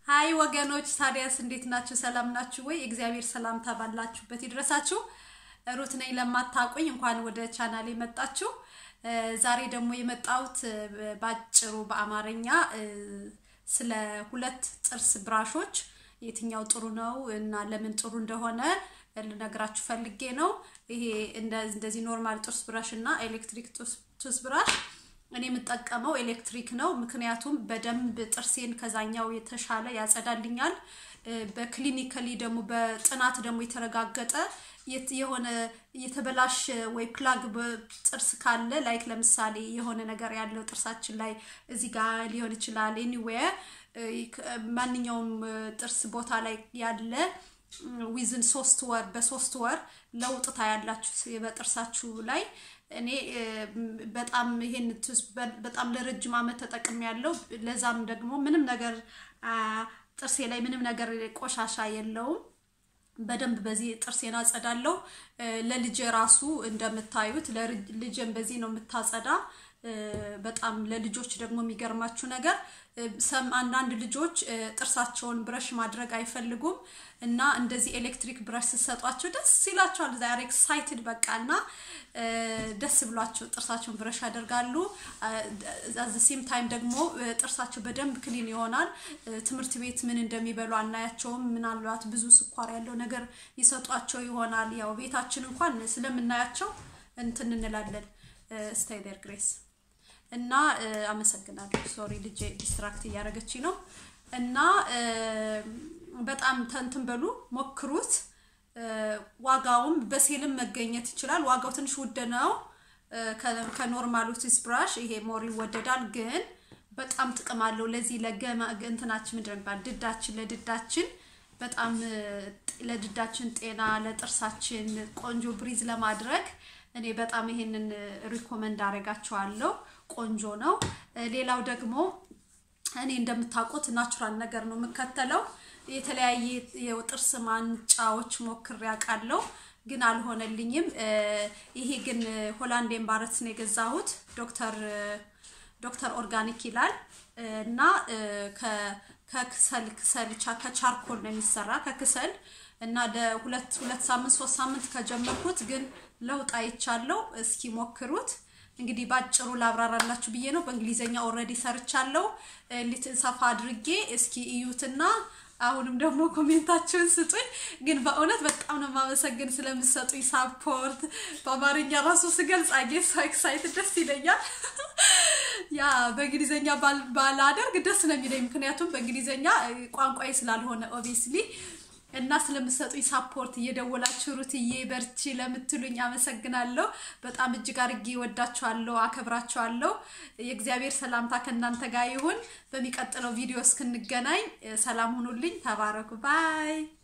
ሀይ ወገኖች፣ ታዲያስ እንዴት ናችሁ? ሰላም ናችሁ ወይ? እግዚአብሔር ሰላምታ ባላችሁበት ይድረሳችሁ። ሩት ነኝ። ለማታውቁኝ እንኳን ወደ ቻናሌ መጣችሁ። ዛሬ ደግሞ የመጣሁት ባጭሩ በአማርኛ ስለ ሁለት ጥርስ ብራሾች የትኛው ጥሩ ነው እና ለምን ጥሩ እንደሆነ ልነግራችሁ ፈልጌ ነው። ይሄ እንደዚህ ኖርማል ጥርስ ብራሽ እና ኤሌክትሪክ ጥርስ ብራሽ እኔ የምጠቀመው ኤሌክትሪክ ነው። ምክንያቱም በደንብ ጥርሴን ከዛኛው የተሻለ ያጸዳልኛል። በክሊኒካሊ ደግሞ በጥናት ደግሞ የተረጋገጠ የሆነ የተበላሸ ወይ ፕላግ ጥርስ ካለ ላይክ ለምሳሌ የሆነ ነገር ያለው ጥርሳችን ላይ እዚህ ጋር ሊሆን ይችላል ኤኒዌር ማንኛውም ጥርስ ቦታ ላይ ያለ ዊዝን ሶስት ወር በሶስት ወር ለውጥ ታያላችሁ በጥርሳችሁ ላይ። እኔ በጣም ይሄን በጣም ለረጅም ዓመት ተጠቅሜ ያለው ለዛም ደግሞ ምንም ነገር ጥርሴ ላይ ምንም ነገር ቆሻሻ የለውም። በደንብ በዚህ ጥርሴን አጸዳለሁ። ለልጄ ራሱ እንደምታዩት ልጄን በዚህ ነው የምታጸዳ። በጣም ለልጆች ደግሞ የሚገርማችሁ ነገር ሰም አንዳንድ ልጆች ጥርሳቸውን ብረሽ ማድረግ አይፈልጉም እና እንደዚህ ኤሌክትሪክ ብረሽ ስትሰጧቸው ደስ ይላቸዋል። ዛሬ ኤክሳይትድ በቃ እና ደስ ብሏቸው ጥርሳቸውን ብረሽ ያደርጋሉ። አዘ ሴም ታይም ደግሞ ጥርሳቸው በደንብ ክሊን ይሆናል። ትምህርት ቤት ምን እንደሚበሉ አናያቸውም። ምናልባት ብዙ ስኳር ያለው ነገር ይሰጧቸው ይሆናል። ያው ቤታችን እንኳን ስለምናያቸው እንትን እንላለን። ስታይደር ግሬስ እና አመሰግናለሁ። ሶሪ ልጄ ዲስትራክት እያደረገች ነው። እና በጣም ተንትን በሉ ሞክሩት። ዋጋውም በሴልም መገኘት ይችላል። ዋጋው ትንሽ ውድ ነው ከኖርማሉ ቲስ ብራሽ ይሄ ሞር ይወደዳል፣ ግን በጣም ጥቅም አለው። ለዚህ ለገማ እንትናችን ምንድን ነው የሚባል ድዳችን ለድዳችን በጣም ለድዳችን ጤና ለጥርሳችን ቆንጆ ብሪዝ ለማድረግ እኔ በጣም ይሄንን ሪኮመንድ አደርጋቸዋለሁ። ቆንጆ ነው። ሌላው ደግሞ እኔ እንደምታውቁት ናቹራል ነገር ነው የምከተለው። የተለያየ የጥርስ ማንጫዎች ሞክሬ አውቃለሁ፣ ግን አልሆነልኝም። ይሄ ግን ሆላንድ ኤምባረትስ ነው የገዛሁት። ዶክተር ዶክተር ኦርጋኒክ ይላል እና ከክሰል ክሰል ከቻርኮል ነው የሚሰራ ከክሰል እና ለሁለት ሁለት ሳምንት ሶስት ሳምንት ከጀመርኩት ግን ለውጥ አይቻለሁ። እስኪ ሞክሩት። እንግዲህ ባጭሩ ላብራራላችሁ ብዬ ነው። በእንግሊዘኛ ኦልሬዲ ሰርቻለሁ። ሰፋ አድርጌ እስኪ እዩትና አሁንም ደግሞ ኮሜንታችሁን ስጡኝ። ግን በእውነት በጣም ነው የማመሰግን ስለምሰጡኝ ሳፖርት። በአማርኛ ራሱ ስገልጽ አጌስ ኤክሳይት ደስ ይለኛል። ያ በእንግሊዘኛ ባላደርግ ደስ ነው የሚለኝ፣ ምክንያቱም በእንግሊዘኛ ቋንቋዬ ስላልሆነ ኦብቪየስሊ እና ስለምሰጡኝ ሳፖርት እየደወላችሁ ሩትዬ በርቺ ለምትሉኝ አመሰግናለሁ። በጣም እጅግ አድርጌ ወዳችኋለሁ፣ አከብራችኋለሁ። የእግዚአብሔር ሰላምታ ከእናንተ ጋር ይሁን። በሚቀጥለው ቪዲዮ እስክንገናኝ ሰላም ሁኑልኝ። ተባረኩ። ባይ